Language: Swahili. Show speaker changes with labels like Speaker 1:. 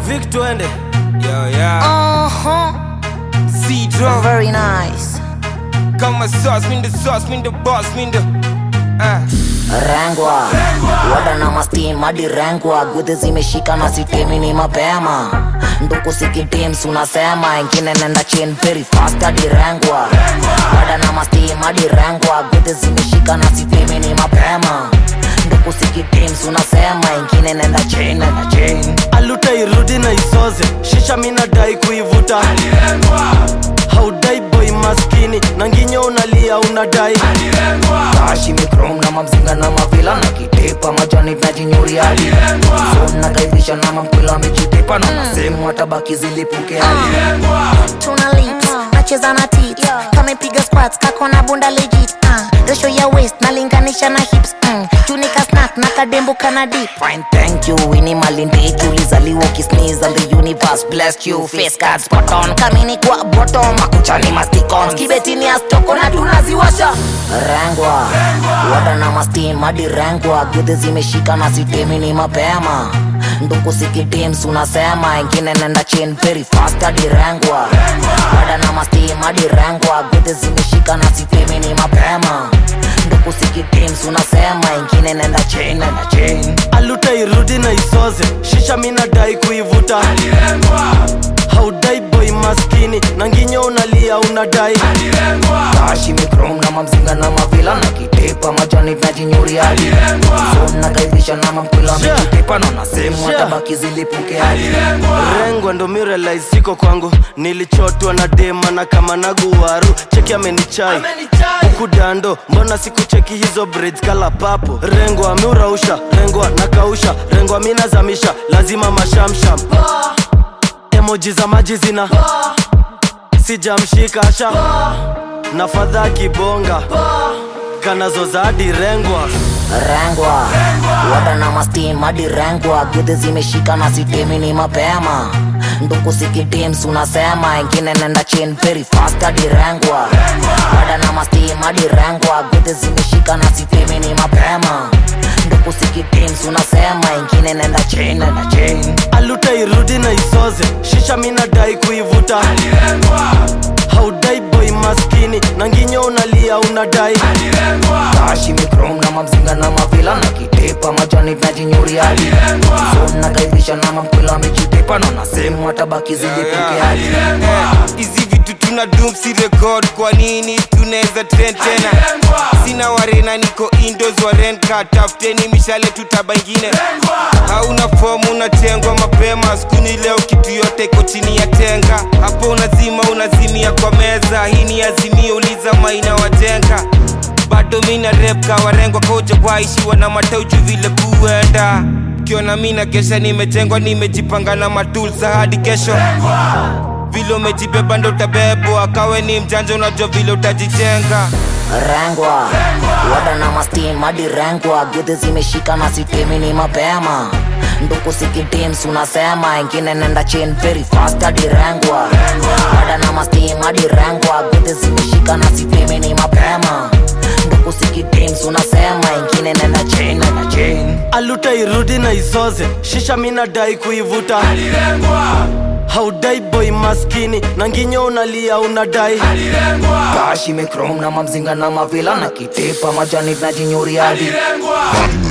Speaker 1: Vic twende
Speaker 2: Yo, yeah.
Speaker 3: Uh-huh.
Speaker 2: C-Drop.
Speaker 3: Very nice.
Speaker 2: Kama sauce, mean the sauce, mean the boss, mean the. Ah.
Speaker 3: Rengwa wada na mastim hadi rengwa gudhi zimeshika na sitemi ni mapema nduku sikitims unasema ingine nenda chin very fast hadi rengwa wada na mastim hadi rengwa gudhi zimeshika na sitemi ni mapema nduku sikitims unasema ingine nenda chin nenda chin
Speaker 1: aluta irudi na isoze shisha minadai kuivuta haudai boy maskini na nginyo unalia unadai
Speaker 3: kashi mikrom na mamzinga na mavila na kitepa majani najinyuri hadi Phone na kaidhisha na mamkwila amejitepa na nasehemu atabaki zilipuke hadi
Speaker 4: tuna lips nacheza na tit kamepiga squats kako na bunda legit uh, ratio ya waist nalinganisha na hips mm. junika snack na kadembo kana dip
Speaker 3: Fine, thank you. Winnie Malindiki ulizaliwa ukisneeze and the universe blessed you. Face card spot on, kamini kwa bottom, makuchani masticons, kibetini astoko na tunaziwasha. Rengwa, wada na mastim hadi rengwa, gudhi zimeshika na sitemi ni mapema. Nduku sikitims unasema, ingine nenda chin very fast hadi rengwa. Wada na mastim hadi rengwa, gudhi zimeshika na sitemi ni mapema. Nduku sikitims unasema, ingine nenda chin, nenda chin.
Speaker 1: aluta irudi na isoze shisha minadai kuivuta haudai boy maskini na nginyo unalia unadai
Speaker 3: kashi mikrom na mamzinga na mavila na kitepa majani najinyuri hadi Phone na kaidhisha na mamkwila
Speaker 1: Sure.
Speaker 3: amejitepa na nasehemu
Speaker 1: Sure.
Speaker 3: atabaki zilipuke hadi
Speaker 1: rengwa ndo mirelai siko kwangu nilichotwa na dema na kama naguwaru cheki amenichai huku dando mbona sikucheki hizo braids kala papo rengwa ameurausha rengwa nakausha rengwa minazamisha lazima mashamsham emoji za maji zina sijamshika asha na fadha kibonga kanazoza hadi rengwa
Speaker 3: rengwa wada na mastim hadi rengwa gudhi zimeshika na sitemi ni mapema nduku sikitims unasema ingine nenda chin very fast hadi rengwa wada na mastim hadi rengwa gudhi zimeshika na sitemi ni mapema nduku sikitims unasema ingine nenda chin nenda chin
Speaker 1: aluta irudi na isoze shisha minadai kuivuta haudai boy maskini na nginyo unalia unadai
Speaker 3: kashi mikrom na mamzinga na mavila na kitepa majani najinyuri hadi Phone na kaidhisha na mamkwila amejitepa na nasehemu atabaki zilipuke hadi
Speaker 2: hizi vitu tuna dum si record kwa nini tunaweza trend tena sina warena niko indos warenka tafuteni mishale tutaba ingine hauna fomu unatengwa mapema skuni leo kitu yote iko chini ya tenga hapo unazima unazimia kwa meza hii ni azimio uliza maina wajenga bado mina rep kawarengwa koja waishiwa na matauju vile kuenda kiona mina kesha nimejengwa nimejipanga na matulsa hadi kesho vile umejibeba ndo utabebwa kawe ni mjanja unajua vile utajijenga
Speaker 3: rengwa wada na mastim hadi rengwa gudhi zimeshika na sitemi ni mapema nduku sikitims unasema ingine nenda chin very fast hadi rengwa wada na mastim hadi rengwa gudhi zimeshika na sitemi ni mapema nduku sikitims unasema ingine nenda chin nenda chin
Speaker 1: aluta irudi na isoze shisha minadai kuivuta haudai boy maskini na nginyo unalia unadai
Speaker 3: kashi mikrom na mamzinga na mavila na kitepa majani najinyuri hadi